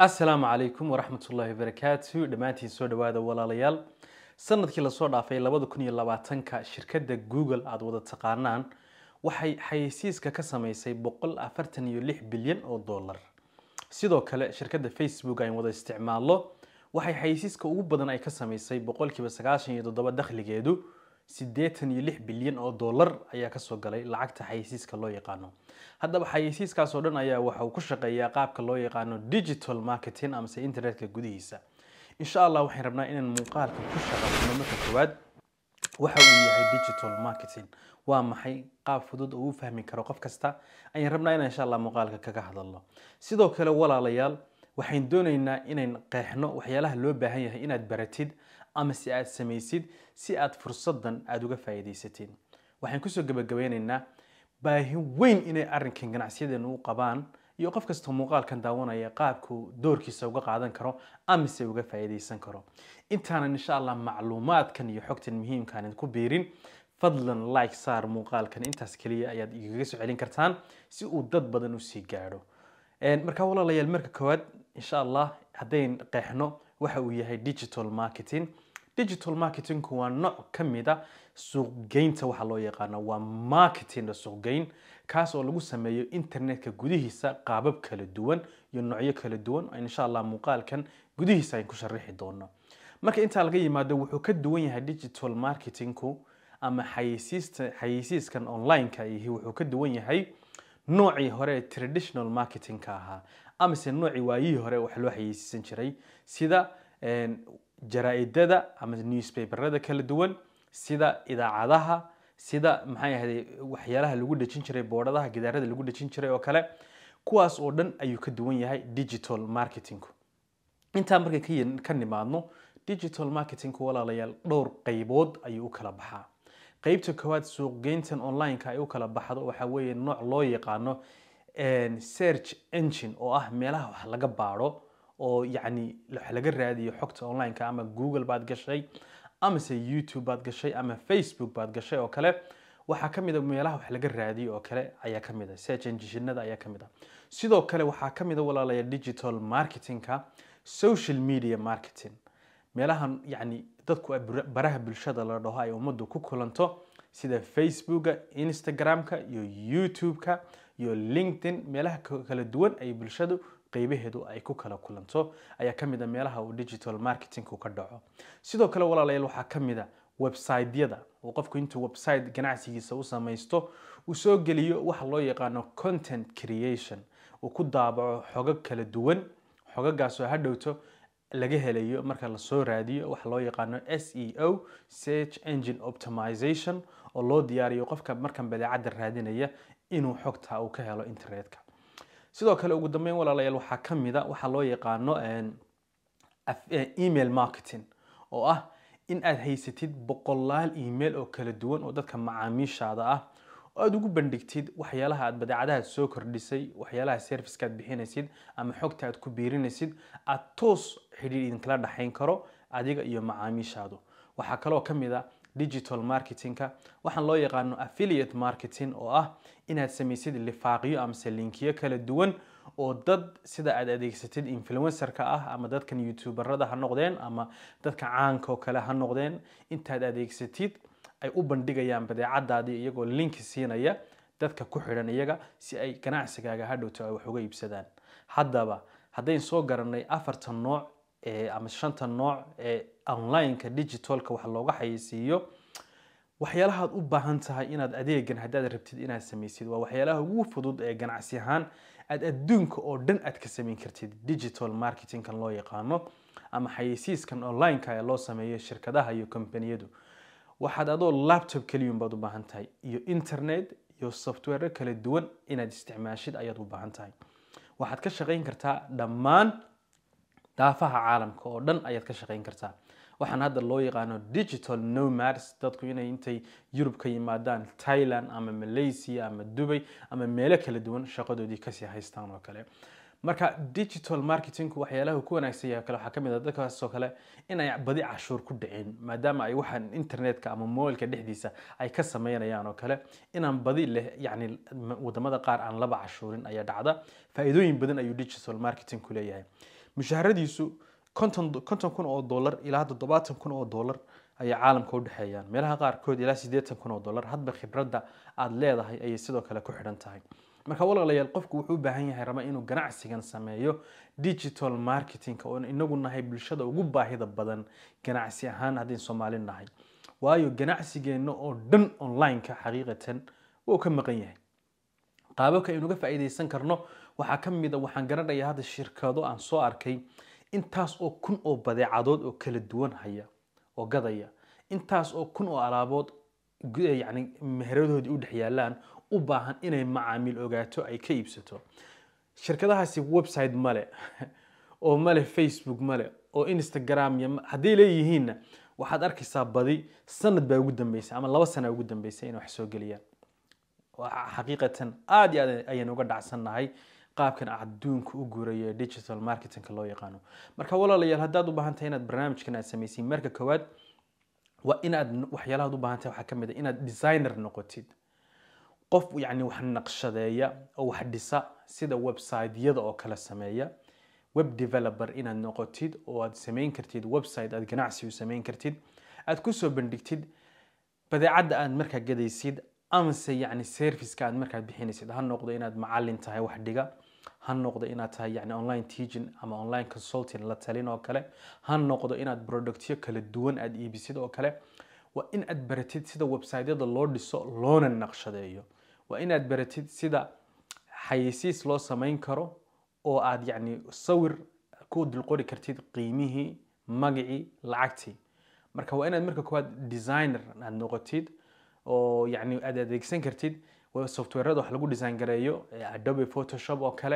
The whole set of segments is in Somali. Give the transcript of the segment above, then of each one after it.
asalaamu calaykum waraxmat ullaahi wabarakaatu dhammaantiin soo dhawaada walaalayaal sanadkii lasoo dhaafay labada kun iyo labaatanka shirkadda google aada wada taqaanaan waxay xayeysiiska ka samaysay boqol afartan iyo lix bilyan oo dollar sidoo kale shirkadda facebook aan wada isticmaalno waxay xayeysiiska ugu badan ay ka samaysay boqolkiiba sagaashan iyo toddoba dakhligeedu siddeetan iyo lix bilyan oo dollar ayaa kasoo galay lacagta xayeysiiska loo yaqaano haddaba xayeysiiskaas oo dhan ayaa waxa uu ku shaqeeyaa qaabka loo yaqaano digital marketing amase internetka gudihiisa insha allah waxaan rabnaa inaan muuqaalka ku shaqeyno marka koowaad waxa uu yahay digital marketing waa maxay qaab fudud oo u fahmi karo qof kasta ayaan rabnaa inaan insha allah muuqaalka kaga hadalno sidoo kale walaalayaal waxaan doonaynaa inayn qeexno waxyaalaha loo baahan yahay inaad baratid ama si aad samaysid si aad fursadan aada uga faa'iidaysatiin waxaan kusoo gabagabeynaynaa baahi weyn inay arrinkan ganacsiyadeena u qabaan iyo qof kasta muuqaalkan daawanaya qaabku doorkiisa uga qaadan karo amise uga faa'iidaysan karo intaanan insha allah macluumaadkan iyo xogtan muhiimkaan idinku biirin fadlan like saar muuqaalkan intaas keliya ayaad igaga soo celin kartaan si uu dad badan usii gaadho markaa walaalayaal marka koowaad insha allah haddayn qeexno waxa uu yahay digital marketing digital marketingku waa nooc ka mid a suuqgeynta waxa loo yaqaano waa marketing suuqgeyn kaas oo lagu sameeyo internetka gudihiisa qaabab kala duwan iyo noocyo kala duwan insha allah muuqaalkan gudihiisa ayn ku sharaxi doono marka intaa laga yimaado wuxuu ka duwan yahay digital marketingku ama xayeysiista xayeysiiskan online-ka ihi wuxuu ka duwan yahay noocii hore ee traditional marketingka ahaa amase noocii waayihii hore wax loo xayeysiisan jiray sida jaraa-idada ama newspaperada kala duwan sida idaacadaha sida maxay ahday waxyaalaha lagu dhejin jiray boodhadaha gidaarada lagu dhejin jiray oo kale kuwaas oo dhan ayuu ka duwan yahay digital marketingku intaa markay ka nimaadno digital marketingku walaalayaal dhowr qaybood ayuu u kala baxaa qaybta koowaad suuqgeyntan online-ka ay u kala baxdo waxaa weeye nooc loo yaqaano search engine oo ah meelaha wax laga baadho oo yacni wax laga raadiyo xogta online-ka ama google baad gashay amase youtube baad gashay ama facebook baad gashay oo kale waxaa ka mid a meelaha wax laga raadiyo oo kale ayaa ka mid a search engineada ayaa ka mid a sidoo kale waxaa ka mid a walaalaya digital marketingka social media marketing meelahan yacni dadku baraha bulshada la dhaho ay ummaddu ku kulanto sida facebooka instagramka iyo youtube-ka iyo linkedin meelaha kala duwan ay bulshadu qaybaheedu ay ku kala kulanto ayaa ka mid a meelaha uu digital marketingku ka dhaco sidoo kale walaalayaal waxaa ka mid a website-yada oo qofku intuu website ganacsigiisa u samaysto uu soo geliyo waxa loo yaqaano content creation uu ku daabaco xogag kala duwan xogagaasoo hadhowto laga helayo marka lasoo raadiyo waxa loo yaqaano s e o search engine optimization oo loo diyaariyo qofka markan badeecadda raadinaya inuu xogta uu ka helo internetka sidoo kale ugu dambeyn walaalayaal waxaa ka mid a waxaa loo yaqaano email marketing oo ah in aad haysatid boqolaal email oo kala duwan oo dadka macaamiishaada ah oo aada ugu bandhigtid waxyaalaha aad badeecadaha soo kordhisay waxyaalaha serviceka aad bixinaysid ama xogta aad ku biirinaysid aada toos xidhiir idinkala dhexayn karo adiga iyo macaamiishaadu waxaa kaloo ka mid a digital marketingka waxaan loo yaqaano affiliate marketing oo ah inaad samaysid lifaaqyo amase linkiyo kala duwan oo dad sida aad adeegsatid influencerka ah ama dadkan youtuberada ha noqdeen ama dadka caanka oo kale ha noqdeen intaad adeegsatid ay u bandhigayaan badeecadaadii iyagoo linki siinaya dadka ku xidhan iyaga si ay ganacsigaaga hadhowto ay wax uga iibsadaan haddaba haddayn soo garanay afartan nooc ama shanta nooc ee online-ka digitalka wax looga xayeysiiyo waxyaalahaad u baahan tahay inaad adeegan haddaad rabtid inaad samaysid waa waxyaalaha ugu fudud ee ganacsi ahaan aad adduunka oo dhan aad ka samayn kartid digital marketingkan loo yaqaano ama xayeysiiskan online-ka ee loo sameeyo shirkadaha iyo kombaniyadu waxaad adoo laptop keliyun baad u baahan tahay iyo internet iyo software kala duwan inaad isticmaashid ayaad u baahan tahay waxaad ka shaqayn kartaa dhammaan daafaha caalamka oo dhan ayaad ka shaqayn kartaa waxaan hadda loo yaqaano digital nomads dadku inay intay yurub ka yimaadaan thailand ama malaysia ama dubay ama meelo kala duwan shaqadoodii kasii haystaan oo kale marka digital marketingku waxyaalaha ku wanaagsan yahay kale waxaa ka mid ah dadkaasoo kale in ay badi cashuur ku dhicin maadaama ay waxaan internetka ama mobilka dhexdiisa ay ka sameynayaan oo kale inaan badi leh yacni wadamada qaar aan laba cashuurin ayaa dhacda faa'iidooyin badan ayuu digital marketingku leeyahay mushaharadiisu konton konton kun oo dollar ilaa toddobaatan kun oo dollar ayay caalamka u dhexeeyaan meelaha qaarkood ilaa siddeetan kun oo dollar hadba khibradda aada leedahay ayay sidoo kale ku xidhan tahay marka walaalayaal qofku wuxuu u baahan yahay raba inuu ganacsigan sameeyo digital marketingka oon inagu nahay bulshada ugu baahida badan ganacsi ahaan haddii soomaali nahay waayo ganacsigeenna oo dhan online-ka xaqiiqatan wuu ka maqan yahay qaababka aynuga faa'iidaysan karno waxaa ka mid a waxaan garanayaa hadda shirkado aan soo arkay intaas oo kun oo badeecadood oo kala duwan haya oo gadaya intaas oo kun oo alaabood yani meheradoodii u dhex yaalaan u baahan inay macaamiil ogaato ay ka iibsato shirkadahaasi website male oo male facebook male oo instagram iyo hadday leeyihiinna waxaad arkaysaa badi sanad baa ugu dambeysay ama laba sana ugu dambeysay inay wax soo geliyaan xaqiiqatan aada iyo aad ayaan uga dhacsannahay qaabkan adduunka u guurayo ee digital marketingka loo yaqaano marka walaalayaal haddaad u baahan tahay inaad barnaamijkan aad samaysiin marka koowaad waa inaad waxyaalahaad u baahan tahay waxaa ka mid a inaad designer noqotid qof yacni wax naqshadeeya oo wax dhisa sida website-yada oo kale sameeya web developer inaad noqotid oo aad samayn kartid website aad ganacsi u samayn kartid aad kusoo bandhigtid badeecadda aad markaa gadaysid amase yacni serviceka aad markaad bixinaysid ha noqdo inaad macalin tahay wax dhiga ha noqdo inaad tahay yani online teaching ama online consulting la talin oo kale ha noqdo inaad productyo kala duwan aad iibisid oo kale waa in aad baratid sida website-yada loo dhiso loona naqshadeeyo waa inaad baratid sida xayeysiis loo samayn karo oo aad yacni sawir ku dulqori kartid qiimihii magacii lacagtii marka waa inaad marka koowaad designer aad noqotid oo yacni aad adeegsan kartid softwarada wax lagu design gareeyo adobe photoshop oo kale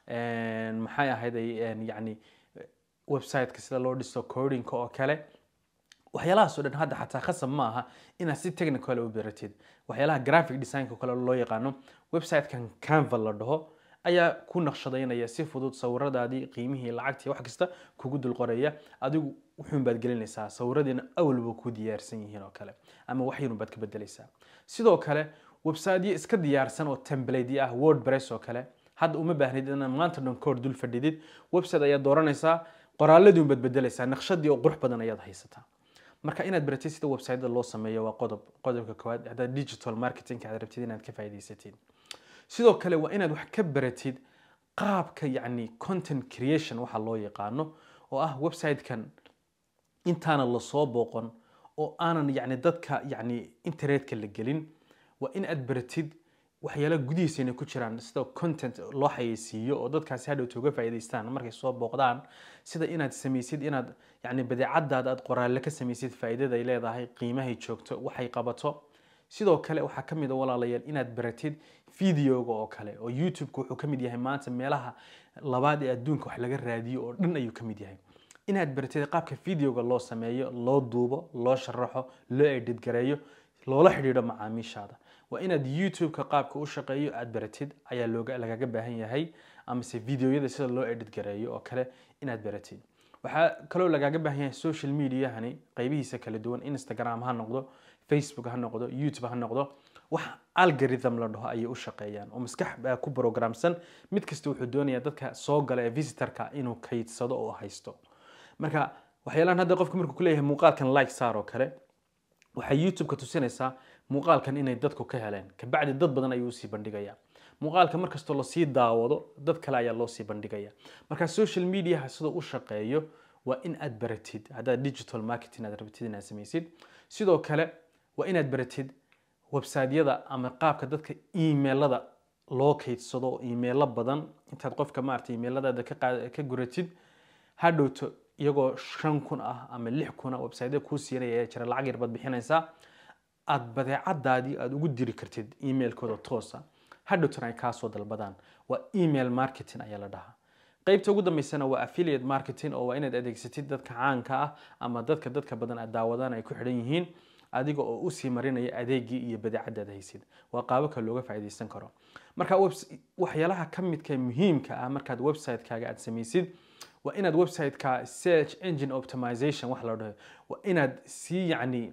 maxay ahayd yacni website-ka sida loo dhiso codinka oo kale waxyaalahaas oo dhan hadda xataa khasab ma aha inaad si technical u baratid waxyaalaha graphic designka kale loo yaqaano website-kan canva la dhaho ayaa ku naqshadaynaya si fudud sawiradaadii qiimihii lacagtii wax kasta kugu dul qoraya adigu wuxuun baad gelinaysaa sawiradiina awalba ku diyaarsan yihiin oo kale ama waxyarun baad ka bedelaysaa sidoo kale websiteyo iska diyaarsan oo template ah wordpress oo kale hadda uma baahnid inaad maanta dhan koor dul fadhidid website ayaad dooranaysaa qoraaladii unbaad bedelaysaa naqshadii oo qurux badan ayaad haysataa marka inaad baratid sida website loo sameeyo waa qodob qodobka koowaad haddaad digital marketing aad rabtid inaad ka faa'iidaysatiin sidoo kale waa inaad wax ka baratid qaabka yacni content creation waxa loo yaqaano oo ah website-kan intaana lasoo booqon oo aanan yacni dadka yacni internetka la gelin waa in aad baratid waxyaalaha gudihiisa inay ku jiraan sida content loo xayeysiiyo oo dadkaasi hadhowta uga faa'iidaystaan markay soo booqdaan sida inaad samaysid inaad yacni badeecadaada aad qoraalle ka samaysid faa'iidada ay leedahay qiimahay joogto waxay qabato sidoo kale waxaa ka mid a walaalayaal inaad baratid videoga oo kale oo youtube-ka wuxuu ka mid yahay maanta meelaha labaad ee adduunka wax laga raadiyo oo dhan ayuu ka mid yahay inaad baratid qaabka videoga loo sameeyo loo duubo loo sharaxo loo edit gareeyo loola xidhiidho macaamiishaada waa inaad youtube-ka qaabka u shaqeeyo aad baratid ayaa looga lagaga baahan yahay amase videoyada sida loo edit gareeyo oo kale inaad baratid waxaa kaloo lagaaga baahan yahay social mediahani qaybihiisa kala duwan instagram ha noqdo facebook ha noqdo youtube ha noqdo wax algorithm la dhaho ayay u shaqeeyaan oo maskax baa ku programsan mid kasta wuxuu doonayaa dadka soo gala ee visitorka inuu kaydsado oo haysto marka waxyaalahan hadda qofka markuu ku leeyahay muuqaalkan like saar oo kale waxay youtube-ka tusinaysaa muuqaalkan inay dadku ka heleen kabacdi dad badan ayuu usii bandhigaya muuqaalka markastoo lasii daawado dad kale ayaa loo sii bandhigaya marka social mediaha sidoo u shaqeeyo waa in aad baratid haddaad digital marketing aad rabtid inaad samaysid sidoo kale waa inaad baratid website-yada ama qaabka dadka emailada loo kaydsado emailo badan intaad qofka maarata emailadaada ka qaad ka guratid hadhowto iyagoo shan kun ah ama lix kun ah website-yada kuu siinaya ayaa jira lacag yar baad bixinaysaa aad badeecadaadii aad ugu diri kartid emailkooda toosa hadhowtana ay kaa soo dalbadaan waa email marketing ayaa la dhahaa qaybta ugu dambeysana waa affiliate marketing oo waa inaad adeegsatid dadka caanka ah ama dadka dadka badan aad daawadaan ay ku xidhan yihiin adiga oo usii marinaya adeegii iyo badeecadaad haysid waa qaababka looga faa'iidaysan karo marka waxyaalaha ka midka muhiimka ah markaad website-kaaga aad samaysid waa inaad website-ka search engine optimization wax la dhaho waa inaad sii yacni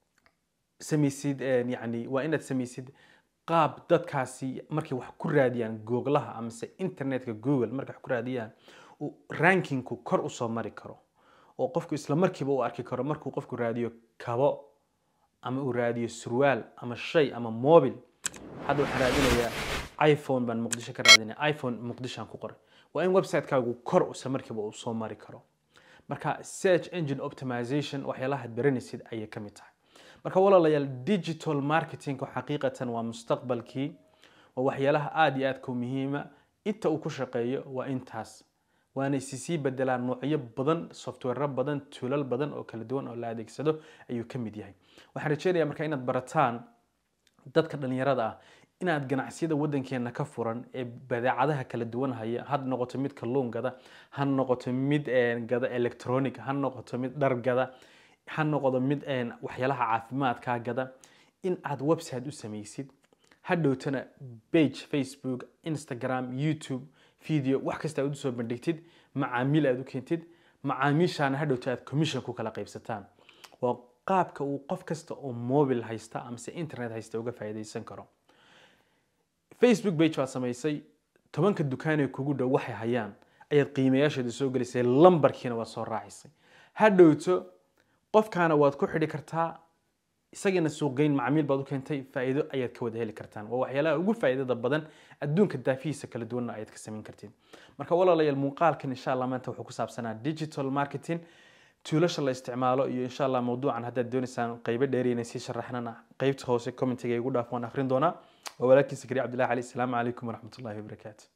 samaysid yacni waa inaad samaysid qaab dadkaasi markay wax ku raadiyaan googlaha amase internetka google markay wax ku raadiyaan uu rankingku kor usoo mari karo oo qofku isla markiiba u arki karo markuu qofku raadiyo kabo ama uu raadiyo surwaal ama shay ama mobil hadda waxaan raadinayaa iphone baan muqdisho ka raadinaya iphone muqdishoan ku qoray waa in website-kaagu kor isla markiiba uu soo mari karo marka search engine optimization waxyaalaha baranaysid ayay ka mid tahay marka walaalayaal digital marketing xaqiiqatan waa mustaqbalkii waa waxyaalaha aada iyo aadka u muhiima inta uu ku shaqeeyo waa intaas waana isisii bedelaan noocyo badan software badan tuulal badan oo kala duwan oo la adeegsado ayuu ka mid yahay waxaan rajeynayaa marka inaad barataan dadka dhalinyarada ah inaad ganacsiyada wadankeena ka furan ee badeecadaha kala duwan haya ha noqoto mid kalluun gada ha noqoto mid gada electronic ha noqoto mid dhar gada ha noqdo mid waxyaalaha caafimaadka gada in aad website u samaysid hadhowtana page facebook instagram youtube video wax kasta aad usoo bandhigtid macaamiil aad u keentid macaamiishaana hadhowta aad commission ku kala qaybsataan waa qaabka uu qof kasta oo mobil haysta amase internet haysta uga faa'iidaysan karo facebook page baad samaysay tobanka dukaanee kugu dhow waxay hayaan ayaad qiimayaasheeda soo gelisay lambarkiina waad soo raacisay hadhowto qofkaana waad ku xidhi kartaa isagiina suuqgeyn macmiil baad u keentay faa'iido ayaad ka wada heli kartaan waa waxyaalaha ugu faa'iidada badan adduunka daafihiisa kala duwanna ayaad ka samayn kartiin marka walaalayaal muuqaalkan insha allah maanta wuxuu ku saabsanaa digital marketing tuulasha la isticmaalo iyo insha allah mawduucan haddaad doonaysaan qaybo dheeriyana sii sharaxnana qaybta hoose commentiga igu dhaaf waan akhrin doonaa waa walaalkiisa kariim cabdillahi cali asalaamu calaykum waraxmatullahi wabarakaatu